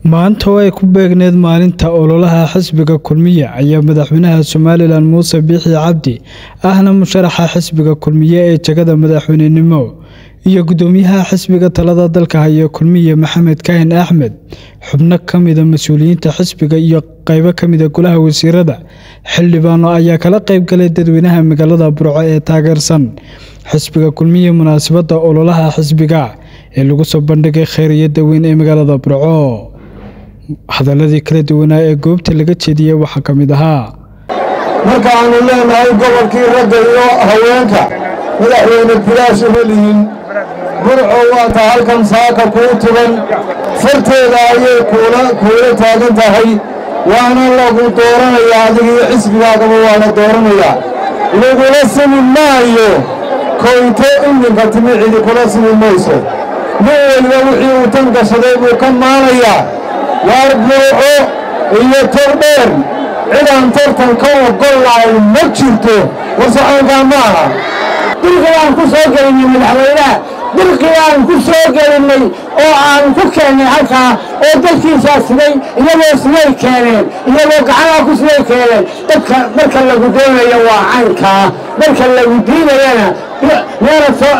maanta oo ay ku beegneed maalinta ololaha xisbiga kulmiye ayaa madaxweynaha somalilan muuse biixi cabdi ahna musharaxa xisbiga kulmiye ee jagada madaxweynenimo iyo gudoomiyaha xisbiga talada dalka haya kulmiye maxamed kaahin axmed xubno kamida mas-uuliyiinta xisbiga iyo qeybo kamida golaha wasiirada xildhibaano ayaa kala qeybgalay dadweynaha magaalada burco ee taageersan xisbiga kulmiye munaasabada ololaha xisbiga ee lagu soo bandhigay khayriyada weyn ee magaalada burco hadaladii kala duwanaa ee goobta laga jeediyey waxaa ka mid ahaa markaannu leenahay gobolkii ragga iyo haweenka madaxweyne bilaash uma lihin burco waata halkan saaka kuu tugan farteeda ayay kuula taagan tahay waana lagu dooranayaa adigiyo xisbigaagaba waa la dooranayaa lagula simi maayo koyto iminka timi cidi kula simi mayso nin weliba wixii uu tan gashaday buu ka maalayaa waar buuco iyo tordheer cidaan tartan ka ogollahay ma jirto warsaxoonkaa ma aha dirqii aan ku soo gelinnay madaxweynaha dirqii aan ku soo gelinnay oo aan ku keennay halkaa oo dadkiisaa siday iyagoo siday keeneen iyagoo gacanaa ku siday keeneen dadka marka lagu doonayo waa caynkaa marka lagu diidayana meela soo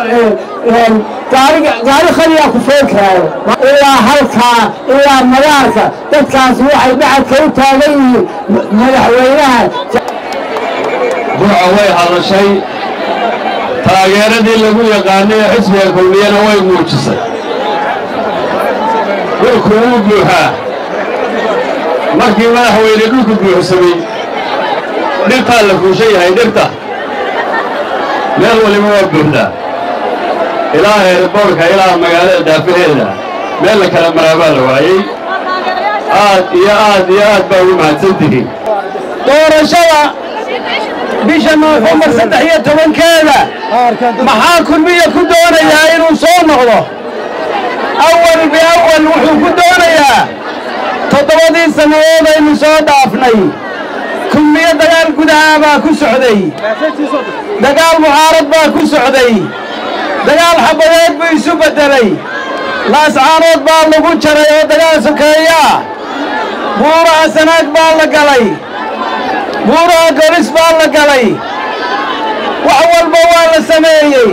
gaari khaliyaa ku soo keeno ilaa halkaa ilaa madaarka dadkaasi waxay dhacadka u taagan yihiin madaxweynaha burca way hadashay taageeradii lagu yaqaanay ee xisbiga kulmiyana way muujisay dhulku wuu buuxaa markii madaxweyne dhulku buuxsamay dhirtaa la fuushan yahay dhirta meel waliba waa buuxdaa ilaa heerboorka ilaa magaalada daafaheeda meel la kala maraabaa la waayey aad iyo aad iyo aad baa ugu mahadsantihiin doorashada bisha noofembar saddex iyo tobankeeda maxaa kulmiya ku doonayaa inuu soo noqdo awal biawal wuxuu ku doonayaa toddobadii sannadood aynu soo dhaafnay kulmiyo dagaal gudaha baa ku socday dagaal mucaarad baa ku socday dagaal xabadeed buu isu beddelay laascaanood baa lagu jaray oo dagaal sokeeyaa buuraha sanaag baa la galay buuraha golis baa la galay wax walba waa la sameeyey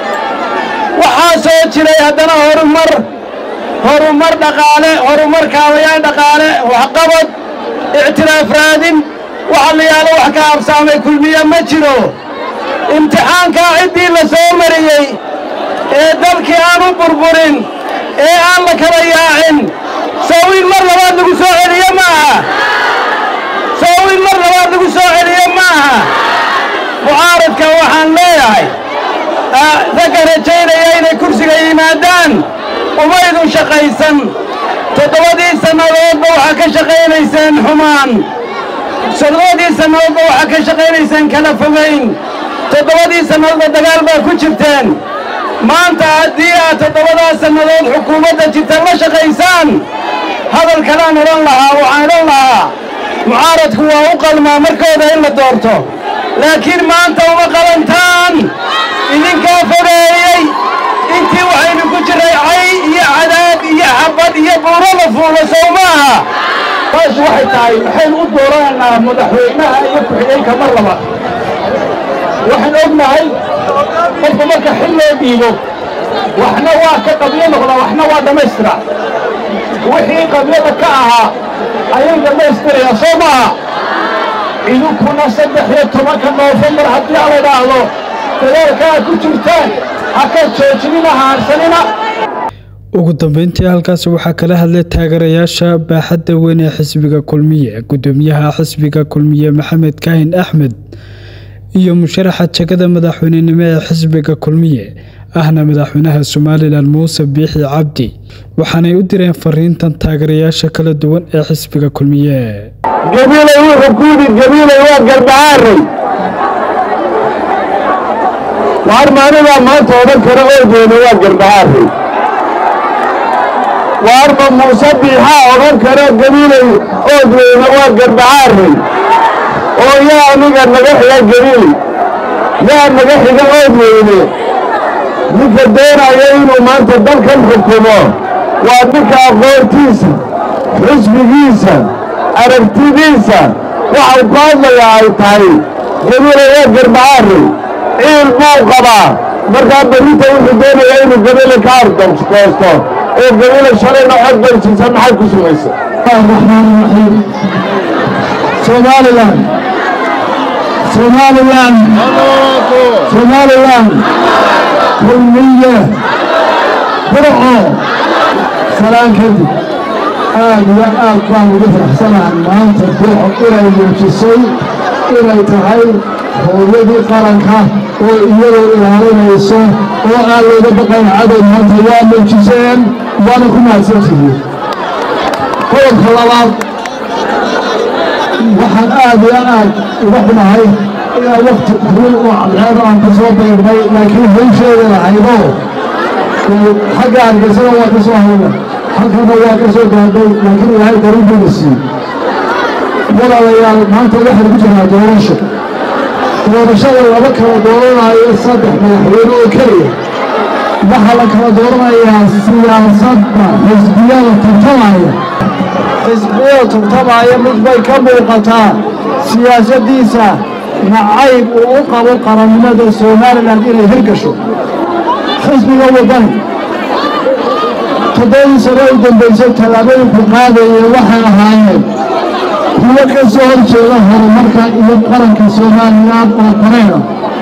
waxaa soo jiray haddana horumar horumar dhaqaale horumar kaabayaal dhaqaale waxqabad ictiraaf raadin waxa la yaalo wax ka habsaamay kulmiye ma jiro imtixaankaa ciddii la soo mariyey ee dalkii aan u burburin ee aan la kala yaacin sow in mar labaad lagu soo celiyo ma aha sow in mar labaad lagu soo celiyo ma aha mucaaradka waxaan leeyahay ragga rajaynaya inay kursiga yimaadaan umaydun shaqaysan toddobadii sannadoodba waxaa ka shaqaynayseen xumaan toddobadii sannadoodba waxaa ka shaqaynayseen kala fogayn toddobadii sannadoodba dagaal baa ku jirteen maanta haddii aad toddobadaa sannadood xukuumadda jirta la shaqaysaan hadal kalaan odhan lahaa waxaan odhan lahaa mucaaradku waa u qalmaa markooda in la doorto laakiin maanta uma qalantaan idinkaa fogeeyey intii waxaynu ku jirray cay iyo cadaab iyo xabad iyo buuro la fuulo sow maaha taas waxay tahay maxaynu u dooranaynaa madaxweynaha iyo ku-xigeenka mar laba waxaan ognahay qofka marka xil loo dhiibo waxna waa ka qabyo noqdaa waxna waa dhammaystira wixii qabyada ka ahaa ayay dhammaystirayaa soo maaha idinkuna saddex iyo tobanka noofembar haddii ala idhaahdo dadaalkaa ku jirtaan ha ka joojinina haarsanina ugu dambeyntii halkaasi waxaa kala hadlay taageerayaasha baaxadda weyn ee xisbiga kulmiye gudoomiyaha xisbiga kulmiye maxamed kaahin axmed iyo musharaxa jagada madaxweynenimo ee xisbiga kulmiye ahna madaxweynaha somalilan muuse biixi cabdi waxaanay u direen fariintan taageerayaasha kala duwan ee xisbiga kulmiye gabiilay wuxuu ku yidhi gabiilay waa gardhacaaray waar maanigaa maanta odhan kara oogeyna waa gardhacaaray waarma muuse biixaa odhan kara gabiilay oogeyna waa gardhacaaray oo yaa aniga naga xiga gabiil yaa naga xiga oogeyne ninka doonaya inuu maanta dalkan xukumo waa ninka aqoontiisa xisbigiisa aragtidiisa waxau ku hadlayaa ay tahay gabiilaya garbacaari ciil buu qabaa markaa berrinta wuxuu doonayaa inuu gabile ka ardoosto oo gabile shalayna cod baysiisa maxay ku sumaysa raxmaan raxiim somalilan somalilan somalilan kulmiye burco salaan kadib aad iyo aad baan ugu faraxsanahay maanta burco inay muujisay inay tahay hooyadii qaranka oo iyadoo ilaalinayso oo aan looga baqayn cadow maanta waa muujiseen waana ku mahadsantihiin qodobka labaad waxaan aad iyo aad uga xunahay inaa wakti xuriil oo cadceeda aan ka soo beegnay laakiin hawsheeda lahaydo xagga hargeysana waa ka soo hayna halkana waa ka soo gaadhay laakiin ilaahay daruurbuuna siiyey walaalayaal maanta waxaan ku jiraa doorasho doorashada laba kala dooranayo saddex madaxweyne oo keliya waxaa la kala dooranayaa siyaasadda xisbiyada tartamaya xisbiyada tartamaya mid bay ka muuqataa siyaasaddiisa nacayb uu u qabo qarannimada somalilan inay hirgasho xisbiga waddani toddobadii sano u dambaysay tallaabooyinku qaadaya waxay ahaayeen kuwo ka soo hor jeeda horumarka iyo qaranka somalilan oo koreena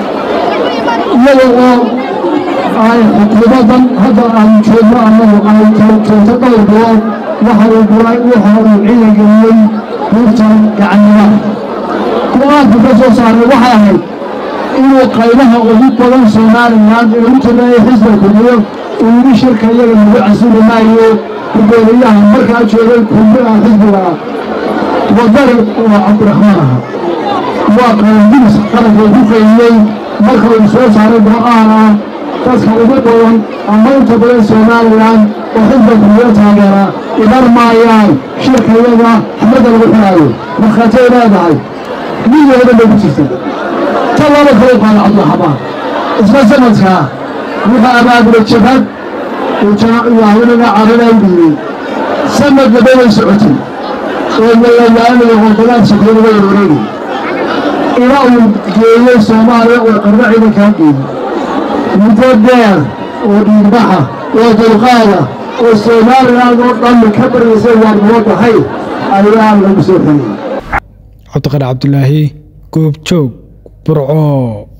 iyada oo ay xukuumaddan hadda aan joogno annagu ay joogto dhowr bilood waxa uu guray waxa uu ciidangeliyey buurtan gacannimada go-aanku ka soo saaray waxay ahayd inuu qaybaha ugu badan somalilan ee u jirnaya xisba kudiyo uu yidhi shirka iyaga lagu casili maayo gudoomiyaha markaa joogay kulmiha xisbiga wadani oo cabdiraxmaan aha waa qarandiris qaranka ku qaymiyey marka uu soo saaray go-aan ah dadka ugu badan ama inta badan somalilan oo xisba kudiyo taageera iman maayaan shirka iyaga xamadda lagu xiraayo markhaatay leedahay midooda bay ku jirta ta laba kale qaada cabdiraxmaan isla sanadkaa wuxuu abaabula jabhad haweenada carada u dhiibay sanad laba way socotay oo malayaanaya wadadaad sokoonaba wareegay ilaa uu geeyey soomaaliya oo qarno ciidankaa geeyey muddo dheer oo dhiigbaxa oo dulqaada oo somaliland oo dhan ka baryaysay waa nabadahay ayaa lagu soo xeliyey cabdiqani cabdulaahi goobjoog burco